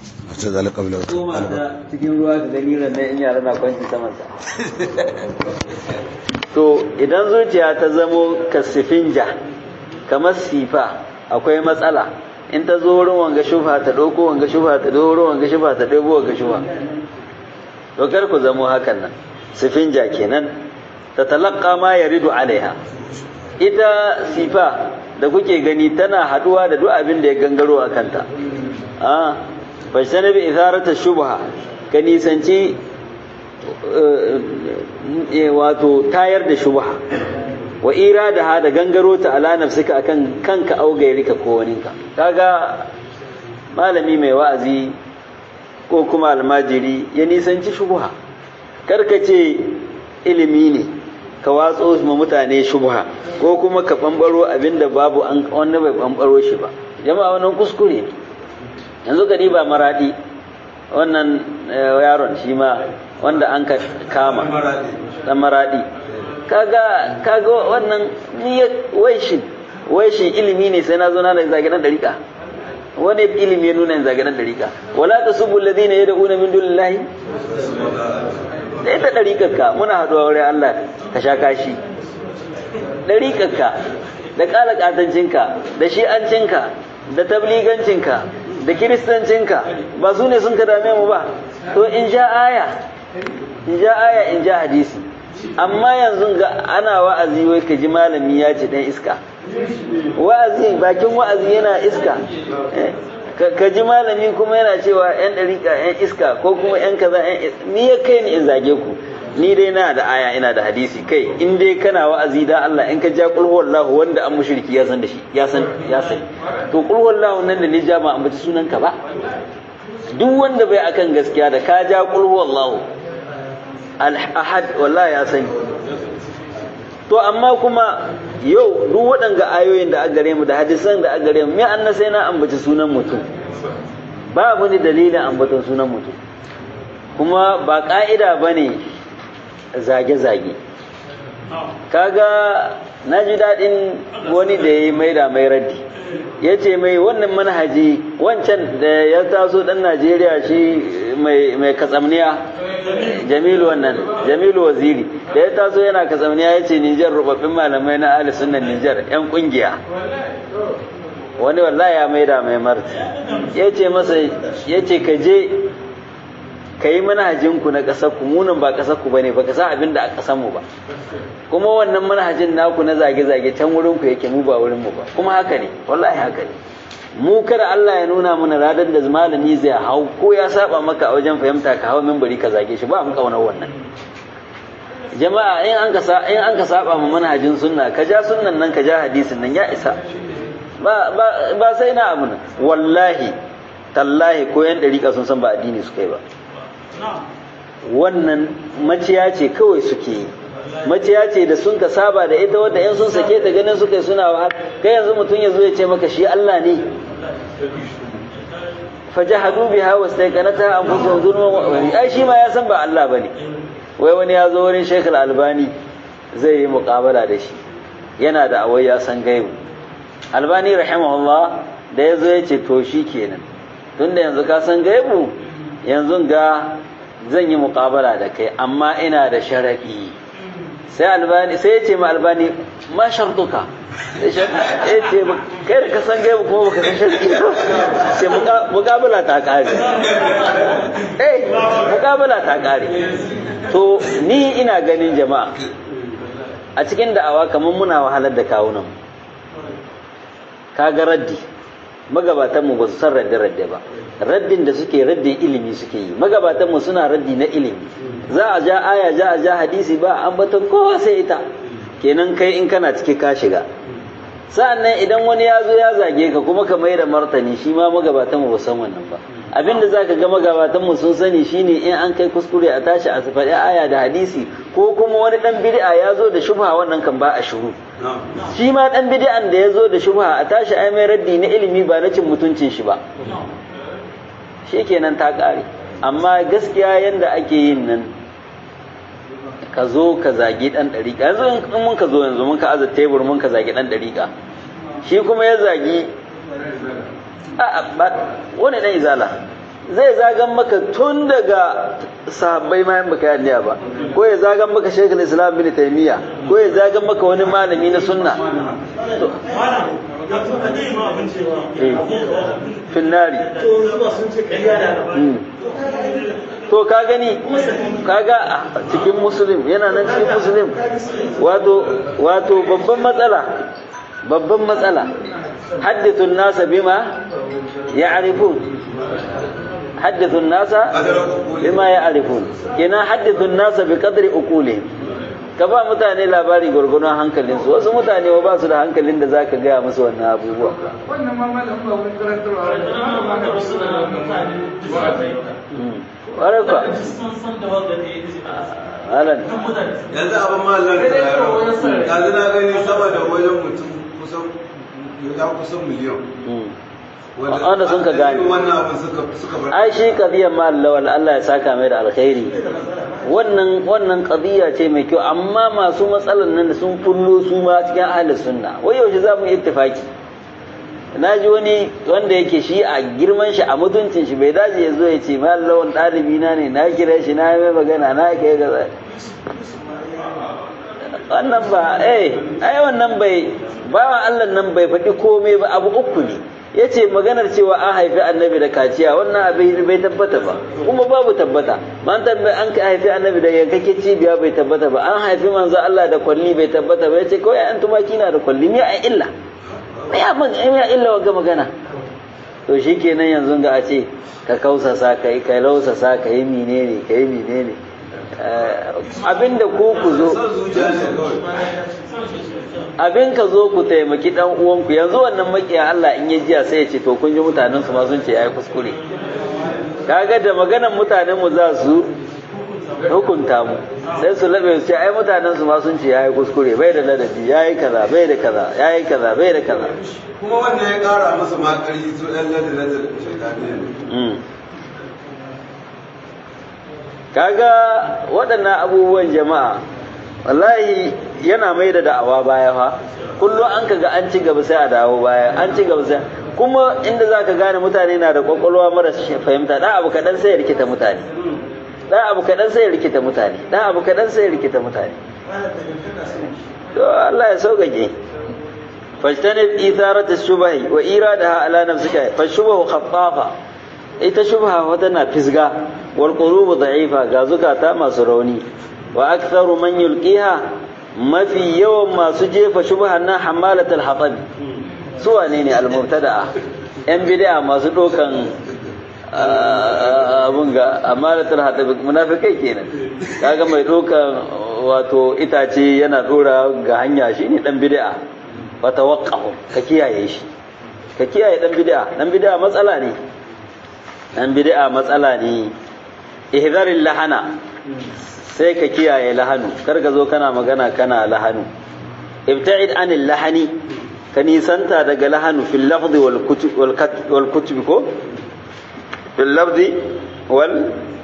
wata zalika qabla koma ta cikin ruwa ka gani ran in yara na kwanci saman sa to idan zuciya ta zamo kasifinja kamar sifa akwai matsala in ta zo wurin wanga shufa ta ɗauko wanga shufa ta ɗauko wurin wanga shufa ta ɗauko wanga shufa to kar ku zamo hakan nan sifinja kenan ta talaqqa ma yaridu alaiha ita sifa da kuke gani tana haduwa da duk abin da ya gangaro a kanta a fashtana bi itharata shubha ka nisanci wato tayar da shubha wa iradaha da gangaro ta ala nafsika akan kanka au gairika ko waninka kaga malami mai wa'azi ko kuma almajiri ya nisanci shubha karka ce ilimi ne ka watso ma mutane shubha ko kuma ka bambaro abinda babu an wanda bai bambaro shi ba jama'a wannan kuskure ne yanzu ka ba maradi wannan yaron shi ma wanda an ka kama dan maradi kaga kaga wannan ni waishin waishin ilimi ne sai na zo na zage dan dariƙa wani ilimi ya nuna zage dan dariƙa wala tasubbu alladhina yad'una min dunillahi da ita ɗariƙarka muna haɗuwa wurin Allah ka sha kashi ɗariƙarka da ƙala ƙatancinka da shi'ancinka da tabligancinka da kiristancinka ba su ne sun ka dame mu ba to in ja aya in ja aya in ja hadisi amma yanzu ga ana wa'azi wai ka ji malami ya ce ɗan iska wa'azi bakin wa'azi yana iska ka ji malami kuma yana cewa yan ɗariƙa yan iska ko kuma yan kaza yan ni ya kai ni in zage ku ni dai na da aya ina da hadisi kai in dai kana wa'azi da Allah in ka ja qul huwallahu wanda an mushriki ya san da shi ya san ya san to qul huwallahu nan da ni ja ba ambaci sunan ka ba duk wanda bai akan gaskiya da ka ja qul huwallahu al ahad wallahi ya sani to amma kuma yau duk waɗanga ayoyin da aka gare mu da hadisan da aka gare mu me an sai na ambaci sunan mutum babu ni dalilin ambaton sunan mutum kuma ba ƙa'ida ba ne zage-zage kaga na ji daɗin wani da ya yi maida mai raddi ya ce mai wannan manhaji wancan da ya taso ɗan najeriya shi mai katsamniya jamilu wannan jamilu waziri da ya taso yana katsamniya ya ce nijar rubabbin malamai na ahli sunnan nijar yan kungiya wani wallahi ya maida mai marti ya ce masa ya ce ka je ka yi manhajinku na ƙasar ku munan ba ƙasar ku bane ba ka sa abin da a ƙasar mu ba kuma wannan manhajin naku na zage-zage can wurin ku yake mu ba wurin mu ba kuma haka ne wallahi haka ne mu kada Allah ya nuna mana radar da malami zai hau ko ya saba maka a wajen fahimta ka hawa minbari ka zage shi ba mu kauna wannan jama'a in an ka in an ka saba mu manhajin sunna ka ja sunnan nan ka ja hadisin nan ya isa ba ba ba sai na abu wallahi tallahi ko yan dariƙa sun san ba addini suka yi ba wannan maciya ce kawai suke yi maciya ce da sun ka saba da ita wadda yan sun sake ta ganin suka yi suna wahal kai yanzu mutum ya zo ya ce maka shi Allah ne fajahadu biha wastaiqanata anfusuhum zulman wa ai shi ma ya san ba Allah bane wai wani ya zo wurin Sheikh Al-Albani zai yi muqabala da shi yana da awai ya san gaibu Albani rahimahullah da ya zo ya ce to shi kenan tunda yanzu ka san gaibu yanzu ga zan yi muqabala da kai amma ina da sharadi sai albani sai ya ce ma albani ma shartuka ya ce kai da ka san gaibu kuma baka san sharadi sai muqabala ta kare eh muqabala ta kare to ni ina ganin jama'a a cikin da'awa kamar muna wahalar da kawunan kaga raddi magabatanmu ba su san radde-radde ba raddin da suke raddin ilimi suke yi magabatanmu suna raddi na ilimi za a ja aya ja a ja hadisi ba an batan kowa sai ita kenan kai in kana ciki ka shiga sa'annan idan wani ya zo ya zage ka kuma ka mai da martani shi ma magabatanmu ba san wannan ba abinda za ka ga magabatanmu sun sani shine in an kai kuskure a tashi a faɗi aya da hadisi ko kuma wani ɗan bid'a ya zo da shubha wannan kan ba a shiru shi ma ɗan bid'an da ya zo da shubha a tashi ai mai raddi na ilimi ba na cin mutuncin shi ba shi kenan ta ƙare amma gaskiya yanda ake yin nan ka zo ka zagi ɗan ɗariƙa yanzu in mun ka zo yanzu mun ka aza tebur mun ka zagi ɗan ɗariƙa shi kuma ya zagi wani ɗan izala zai zagan maka tun daga sahabbai ma baka yi ba ko ya zagan maka shekul islam bin taimiyya ko ya zagan maka wani malami na sunna finnari to ka gani kaga cikin musulun yana nan cikin musulun wato wato babban matsala babban matsala haddithun nasa bima ya'rifun haddithun nasa bima ya'rifun kina haddithun nasa bi qadri uqulihim ka ba mutane labari gurgurun hankalin su wasu mutane ba su da hankalin da zaka gaya musu wannan abubuwa wannan ma malam ba wani karantarwa ba ma da ƙwarai kwa halan yanzu abin mallan da yaro yanzu na gani sama da wajen mutum kusan ya kusan miliyan wanda sun ka gane wannan abin suka suka bar ai shi qadiyar mal lawal Allah ya saka mai da alkhairi wannan wannan qadiya ce mai kyau amma masu matsalan nan sun kullo su ma cikin ahlus sunna wai yaushe za mu yi ittifaki na ji wani wanda yake shi a girman shi a mutuncin shi bai dace ya zo ya ce mal lawan ɗalibi na ne na kira shi na mai magana na kai gaza wannan ba eh ai wannan bai bawan Allah nan bai faɗi komai ba abu uku ne ya ce maganar cewa an haifi annabi da kaciya wannan abin bai tabbata ba kuma babu tabbata man tambayi an ka haifi annabi da yankake cibiya bai tabbata ba an haifi manzo Allah da kwalli bai tabbata ba ya ce kawai an tumaki na da kwalli me a illa me a me a illa ga magana to shikenan yanzu ga a ce ka kausasa ka yi ka lausasa ka yi menene ka yi menene abinda ku ku zo son zuciya ne kawai abin ka zo ku taimaki dan uwanku yanzu wannan makiya Allah in ya jiya sai ya ce to kun ji mutanen su ma sun ce yayi kuskure kaga da maganan mutanen mu za su hukunta mu sai su labe su ce ai mutanen su ma sun ce yayi kuskure bai da ladabi yayi kaza bai da kaza yayi kaza bai da kaza kuma wannan ya kara masa ma ƙarfi su ɗan ladin ladin shaitaniya ne Mm. kaga waɗannan abubuwan jama'a wallahi yana mai da da'awa baya fa kullum an kaga an ci gaba sai a dawo baya an ci gaba sai kuma inda za ka gane mutane na da kwakwalwa mara fahimta ɗan abu kaɗan sai ya rikita mutane ɗan abu kaɗan sai ya rikita mutane ɗan abu kaɗan sai ya rikita mutane to Allah ya sauƙaƙe fajtanib itharata shubahi wa iradaha ala nafsika fashubahu khaffafa ita shubha wata na fisga wal qulubu da'ifa ga zukata masu rauni wa aktharu man yulqiha mafi yawan masu jefa shubhan nan hamalatul hatab su wane ne al mubtada'a yan bid'a masu dokan abun ga hamalatul hatab munafikai kenan kaga mai dokan wato itace yana dora ga hanya shine dan bid'a wa tawaqqahu ka kiyaye shi ka kiyaye dan bid'a dan bid'a matsala ne dan bid'a matsala ne ihdaril lahana sai ka kiyaye lahanu kar ka zo kana magana kana lahanu ibta'id anil lahani ka nisanta daga lahanu fil lafzi wal kutub wal kutub ko fil lafzi wal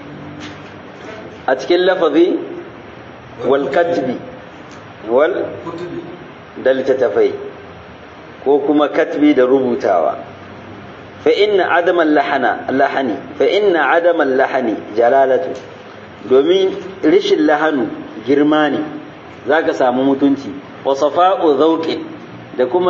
a cikin lafazi wal katbi wal kutubi da littattafai ko kuma katbi da rubutawa fa inna adaman lahana lahani fa inna adaman lahani jalalatu domin rishin lahanu girma ne zaka samu mutunci wa safa'u zawqin da kuma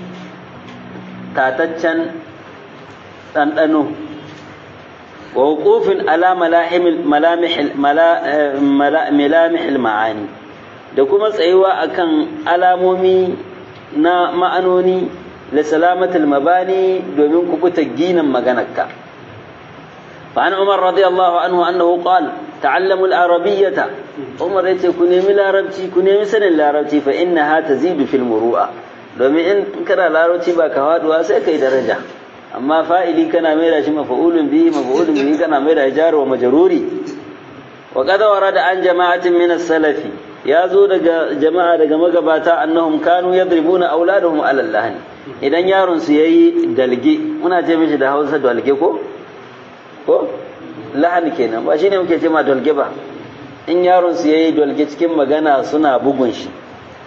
tataccen ɗanɗano wa wuqufin ala malahimil malamihil malamihil ma'ani da kuma tsayuwa akan alamomi na ma'anoni da salamatul mabani domin kubuta ginin maganarka فعن عمر رضي الله عنه أنه قال تعلموا العربية عمر يتي كنيمي العربتي كنيمي سن العربتي فإنها تزيد في المروءة domin in kana larabci ba ka faduwa sai kai daraja amma fa'ili kana mai da shi mafa'ulun bihi mafa'ulun bihi kana mai da jar wa majruri wa qad warada an jama'atin min as-salafi ya zo daga jama'a daga magabata annahum kanu yadribuna auladahum ala lahani idan yaron su yayi dalge muna ce mishi da Hausa dalge ko ko lahani kenan ba shine muke ce ma dalge ba in yaron su yayi dalge cikin magana suna bugun shi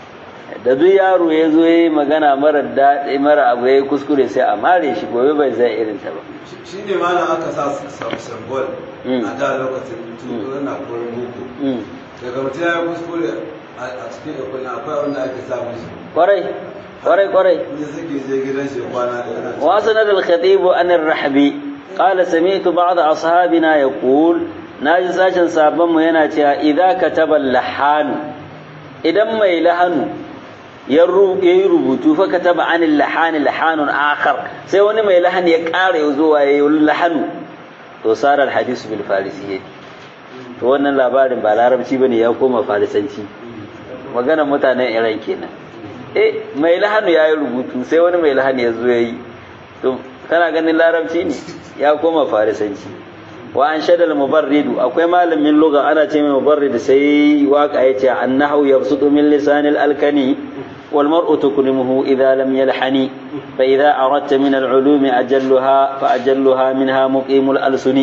da duk yaro ya zo ya yi magana mara daɗi mara abu ya yi kuskure sai a mare shi gobe bai zai irin ta ba shi ne malam aka sa symbol a da lokacin tun na koyon boko daga mutum ya yi kuskure a cikin ikon akwai wanda ake sa musu kwarai kwarai kwarai ne suke je gidan shi kwana da yana وأسند الخطيب عن الرحبي قال سمعت بعض أصحابنا يقول ناجي ساشن سابن yana cewa إذا كتب اللحان idan mai lahanu ya yi rubutu fa kataba an lahani lahanun akhar sai wani mai lahani ya ƙara ya zuwa ya yi lahanu to sarar hadisu bil farisiyyati to wannan labarin ba larabci bane ya koma farisanci maganar mutanen iran kenan eh mai lahanu ya yi rubutu sai wani mai lahani ya zo ya yi to kana ganin larabci ne ya koma farisanci wa an shadal mubarridu akwai malamin lugha ana ce mai mubarrid sai waka yace annahu yabsutu min lisanil alkani wal mar'u tukrimuhu idha lam yalhani fa idha aradta min al ulumi ajalluha fa ajalluha minha muqimul alsuni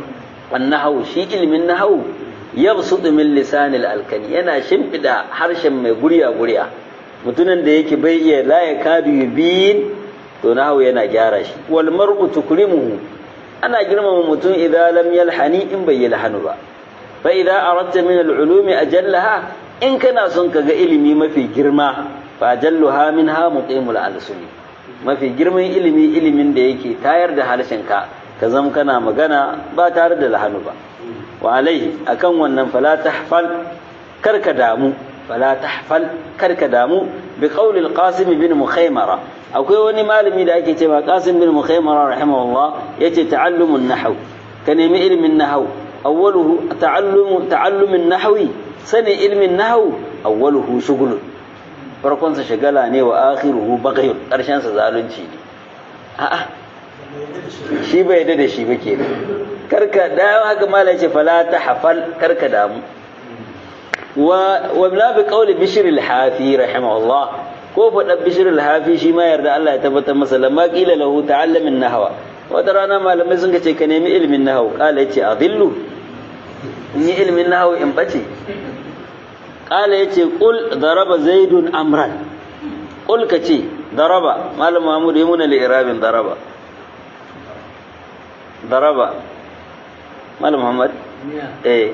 annahu shi ilmin nahwu yabsutu min lisanil alkani yana shimfida harshen mai guriya guriya mutumin da yake bai iya la yakadu yubin to nahwu yana gyara shi wal mar'u tukrimuhu ana girmama mutum idan lam yalhani in bai yalhanu ba fa idan aradta min al-ulumi ajallaha in kana son ka ga ilimi mafi girma fa ajalluha minha muqimul alsuni mafi girman ilimi ilimin da yake tayar da harshen ka ka zama kana magana ba tare da lahanu ba wa alaihi akan wannan fala tahfal karka damu fala tahfal karka damu bi qawli al-qasim bin mukhaymara akwai wani malami da ake cewa qasim bin mukhaymara rahimahullah yace ta'allumun nahw ka nemi ilmin nahw awwaluhu ta'allumu ta'allumin nahwi sani ilmin nahw awwaluhu shughul farkon sa shagala ne wa akhiruhu baghyun karshen sa zalunci ne a'a shi bai yadda da shi ba kenan karka da haka malai ce fala tahfal karka damu wa wa bi qawli bishr al-hafi rahimahullah ko faɗa bishir alhafi shi ma yarda Allah ya tabbatar masa lamma qila lahu ta'allamin nahwa wata rana malamai sun ce ka nemi ilmin nahwu qala yace adillu in yi ilmin nahwu in bace qala yace qul daraba zaidun amran qul kace daraba malam mahmud yi muna li'irabin daraba daraba malam muhammad eh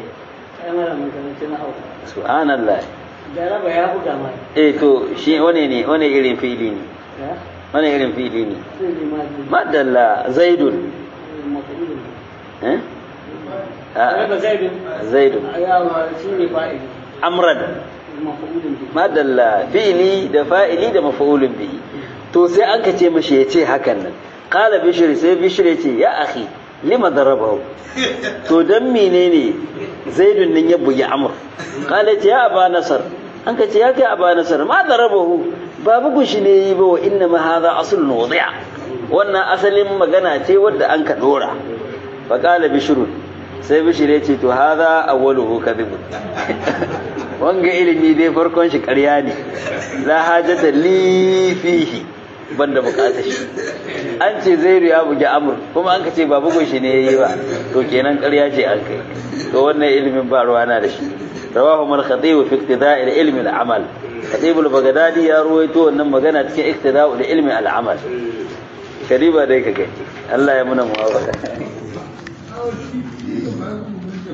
subhanallah Jaraba ya buga mai. eh to shi wane ne wane irin fili ne wane irin fili ne madalla zaidun eh Jaraba zaidun. zaidun Yawa shi ne fa'ili. amran Mafa'ulun bi. madalla fi'ili da fa'ili da mafa'ulun bihi to sai an ka ce mashi ya ce hakan nan qala bishr sai bishr ya ce ya akhi lima darabahu to dan menene zaidun nan ya bugi amr qala ce ya aba nasar an ka ce ya kai aba nasar ma darabahu ba bugun shi ne yi ba wa inna ma hadha aslun wadi'a wannan asalin magana ce wadda an ka dora fa qala bishr sai bishir ya ce to haza awwaluhu kadhibun wanga ilimi dai farkon shi ƙarya ne la hajata li fihi banda bukata shi an ce zairu ya bugi amur kuma an ka ce ba bugun shi ne yayi ba to kenan ƙarya ce an kai to wannan ilimin ba ruwa na da shi rawahu mal khatib fi iqtida'il ilmi al amal khatib al bagdadi ya ruwaito wannan magana cikin iqtida'ul ilmi al amal kariba dai ka gani Allah ya muna muwafaka